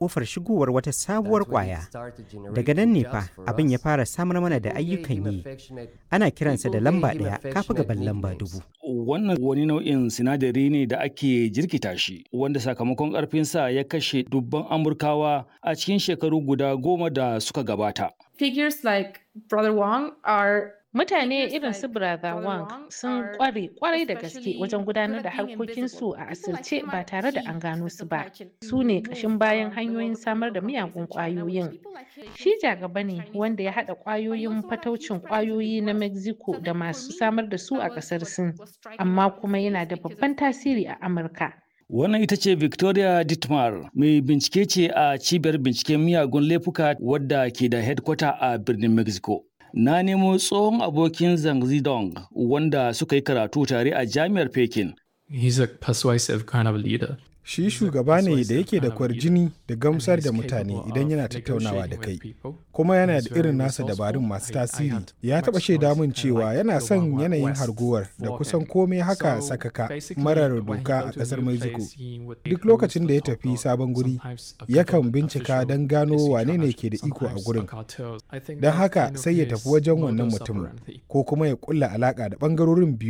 kofar shigowar wata sabuwar kwaya. Daga nan ne fa abin ya fara samar mana da ayyukan yi. Ana kiransa da lamba ɗaya kafi gaban lamba dubu. Wannan wani nau'in sinadari ne da ake jirkita shi, wanda sakamakon ƙarfinsa ya kashe dubban Amurkawa a cikin shekaru guda goma da suka gabata. Figures like Brother Wong are Mutane irin su Brother Wang sun kware kwarai da gaske wajen gudanar da harkokinsu a asirce ba tare da an gano su ba. Su ne ƙashin bayan hanyoyin samar da miyagun ƙwayoyin. Shi jagaba ne wanda ya haɗa ƙwayoyin fataucin ƙwayoyi na Mexico da masu samar da su a ƙasar Sin, amma kuma yana da babban tasiri a Amurka. Wannan ita ce Victoria Dittmar, mai bincike ce a cibiyar binciken miyagun laifuka wadda ke da headquarter a birnin Mexico. Na nemo tsohon abokin Zhang Zidong wanda suka yi karatu tare a jami'ar Pekin. He's a persuasive kind of leader. Shi shugaba ne da yake da kwarjini da gamsar da mutane idan yana tattaunawa da kai, kuma yana da irin nasa dabarun masu tasiri. Ya taɓa shaida min cewa yana son yanayin harguwar da kusan komai haka sakaka marar doka a ƙasar Mexico. Duk lokacin da ya tafi sabon guri, yakan bincika don gano wane ne ke da iko a gurin. Don haka sai ya tafi wajen wannan mutumin, ko kuma ya ƙulla alaƙa da ɓangarorin biyu.